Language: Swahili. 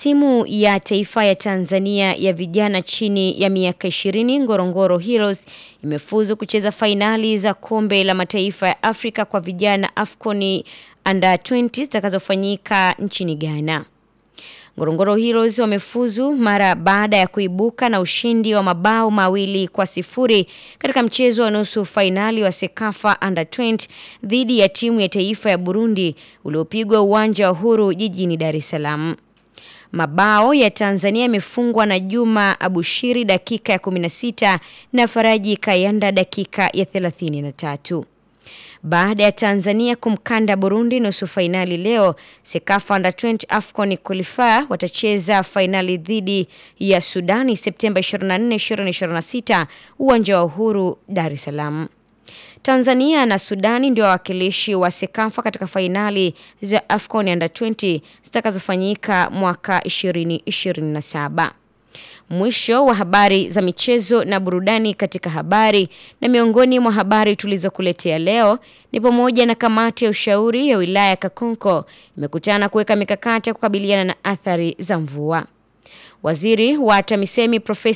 timu ya taifa ya Tanzania ya vijana chini ya miaka 20 Ngorongoro Heroes imefuzu kucheza fainali za kombe la mataifa ya Afrika kwa vijana AFCON Under 20 zitakazofanyika nchini Ghana. Ngorongoro Heroes wamefuzu mara baada ya kuibuka na ushindi wa mabao mawili kwa sifuri katika mchezo wa nusu fainali wa Sekafa Under 20 dhidi ya timu ya taifa ya Burundi uliopigwa uwanja wa Uhuru jijini Dar es Salaam. Mabao ya Tanzania yamefungwa na Juma Abushiri dakika ya 16 na Faraji Kayanda dakika ya 33. Baada ya Tanzania kumkanda Burundi nusu fainali leo, Sekafa Under 20 AFCON Qualifier watacheza fainali dhidi ya Sudani Septemba 24, 2026 uwanja wa Uhuru Dar es Salaam. Tanzania na Sudani ndio wawakilishi wa Sekafa katika fainali za AFCON Under 20 zitakazofanyika mwaka 2027. Mwisho wa habari za michezo na burudani katika habari na miongoni mwa habari tulizokuletea leo ni pamoja na kamati ya ushauri ya wilaya ya Kakonko imekutana kuweka mikakati ya kukabiliana na athari za mvua. Waziri wa TAMISEMI Profesa